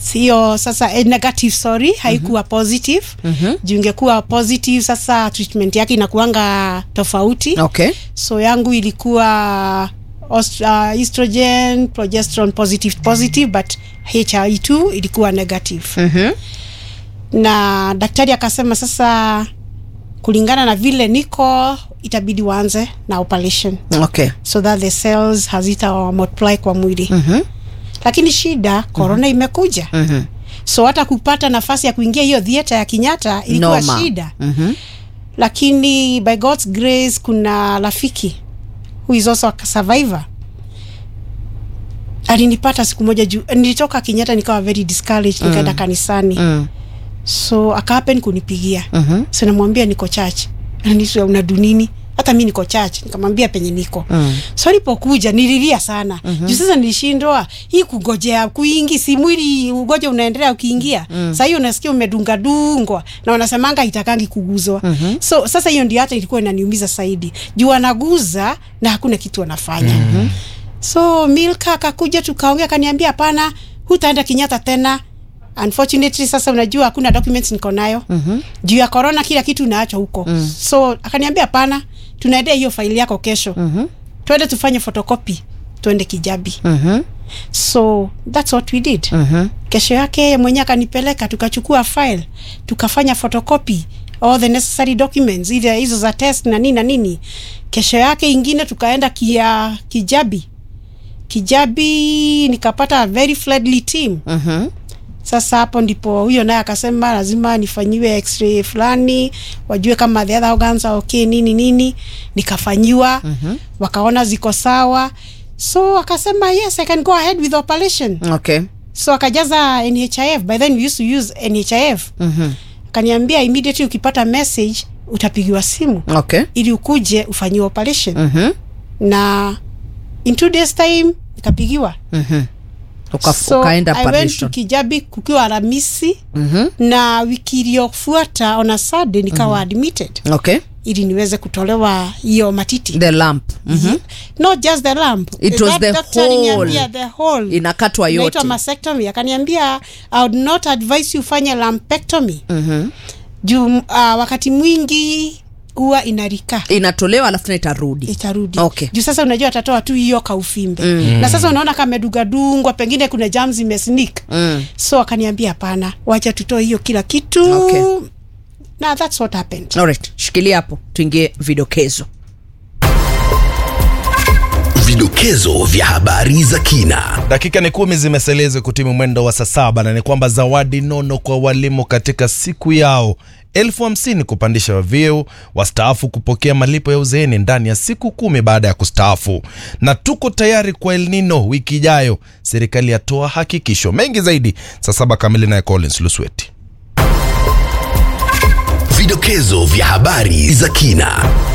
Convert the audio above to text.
hiyo sasa eh, negative sorry haikuwa positive mm-hmm. juu ingekuwa positive sasa treatment yake inakuanga tofauti okay so yangu ilikuwa ost- uh, estrogen progesterone positive positive but hi2 ilikuwa negative Mhm. na daktari akasema sasa kulingana na vile niko itabidi waanze na operation okay so that the cells hazita multiply kwa mwili Mhm. lakini shida corona imekuja Mhm. so hata kupata nafasi ya kuingia hiyo theater ya Kenyatta ilikuwa Noma. shida Mhm. lakini by God's grace kuna rafiki who is also a survivor alinipata siku moja juu nilitoka Kenyatta nikawa very discouraged nikaenda kanisani Mm. so akahapen kunipigia Mhm. so namwambia niko church aniswa unadu nini hata mi niko church nikamwambia penye niko Mm. so alipokuja nililia sana mm-hmm. juu sasa nilishindwa hii kugojea kuingi si mwili ugoja unaendelea ukiingia mm. saa hiyo unasikia umedungadungwa na wanasemanga itakangi kuguzwa mm-hmm. so sasa hiyo ndio hata ilikuwa inaniumiza zaidi juu anaguza na hakuna kitu anafanya mm-hmm. so milka akakuja tukaongea akaniambia hapana hutaenda kinyata tena unfortunately sasa unajua hakuna documents niko nayo mm-hmm. juu ya corona kila kitu unaachwa huko mm. so akaniambia hapana tunaendea hiyo faili yako kesho mm-hmm. twende tufanye photocopy twende kijabi Mhm. so that's what we did Mhm. kesho yake yeye mwenyewe akanipeleka tukachukua file tukafanya photocopy all the necessary documents ile hizo za test na nini na nini kesho yake ingine tukaenda kia kijabi kijabi nikapata a very friendly team Mhm. sasa hapo ndipo huyo naye akasema lazima nifanyiwe x-ray fulani wajue kama the other organs are okay nini nini nikafanyiwa mm-hmm. wakaona ziko sawa so akasema yes i can go ahead with the operation okay so akajaza nhif by then we used to use nhif Mhm. akaniambia immediately ukipata message utapigiwa simu okay ili ukuje ufanyiwe operation Mhm. na in two days time nikapigiwa Mhm. Uka- so ukaenda I went to operation. Kijabi kukiwa Alhamisi Mhm. na wiki iliyofuata on a Sunday nikawa admitted okay ili niweze kutolewa hiyo matiti the lamp Mhm. not just the lump It was That the doctor whole. aliniambia the whole inakatwa yote inaitwa mastectomy akaniambia I would not advise you ufanye lumpectomy Mhm. juu uh, wakati mwingi huwa inarika inatolewa alafu tena itarudi itarudi Okay. juu sasa unajua atatoa tu hiyo kaufimbe mm. na sasa unaona kamedugadungwa pengine kuna jam zimesnik Mm. so akaniambia hapana wacha tutoe hiyo kila kitu Okay. na that's what happened Alright, shikilia hapo tuingie vidokezo Vidokezo vya habari za kina. dakika ni kumi zimeselezwa kutimu mwendo wa saa saba na ni kwamba zawadi nono kwa walimu katika siku yao elfu hamsini kupandisha vyeo wastaafu kupokea malipo ya uzeeni ndani ya siku kumi baada ya kustaafu na tuko tayari kwa El Nino wiki ijayo serikali yatoa hakikisho mengi zaidi saa saba kamili naye Collins Lusweti Vidokezo vya habari za kina.